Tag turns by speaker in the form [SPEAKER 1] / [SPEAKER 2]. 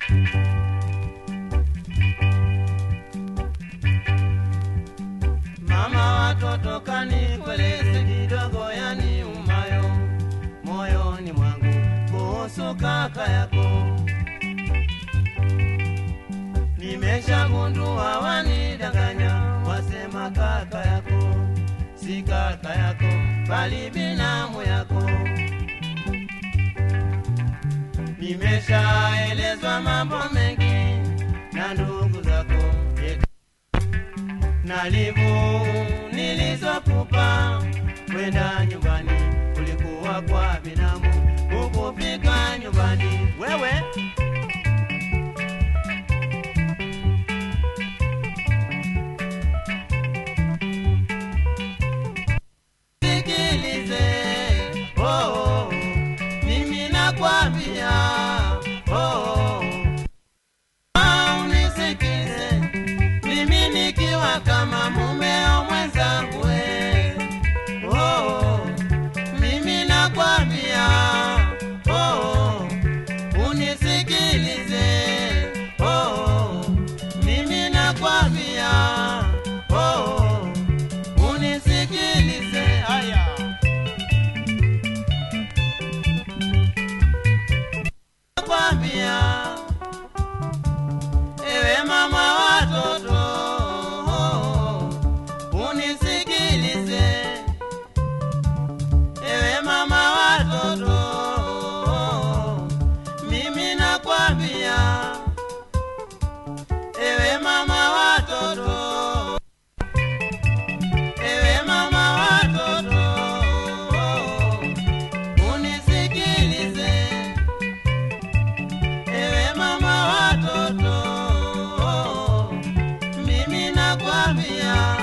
[SPEAKER 1] Mama watoto kanikweleze kidogo yani umayo moyoni mwangu kuhusu kaka yako. Nimeshagundua wanidanganya, wasema kaka yako si kaka yako, bali binamu yako. Nimeshaelezwa mambo mengi na ndugu zako eti na livu nilizokupa kwenda nyumbani kulikuwa kwa binamu ukufika nyumbani wewe sikilize oh, oh, mimi nakwambia oh, oh, ah, unisikize mimi nikiwa kama mumeo mwenzangu we. oh, mimi nakwambia oh, unisikilize oh, mimi nakwambia oh, unisikilize haya nakwambia ewe mama watoto unisikilize ewe mama watoto mimi nakwambia ewe mama watoto ewe mama watoto unisikilize ewe mama watoto mimi nakwambia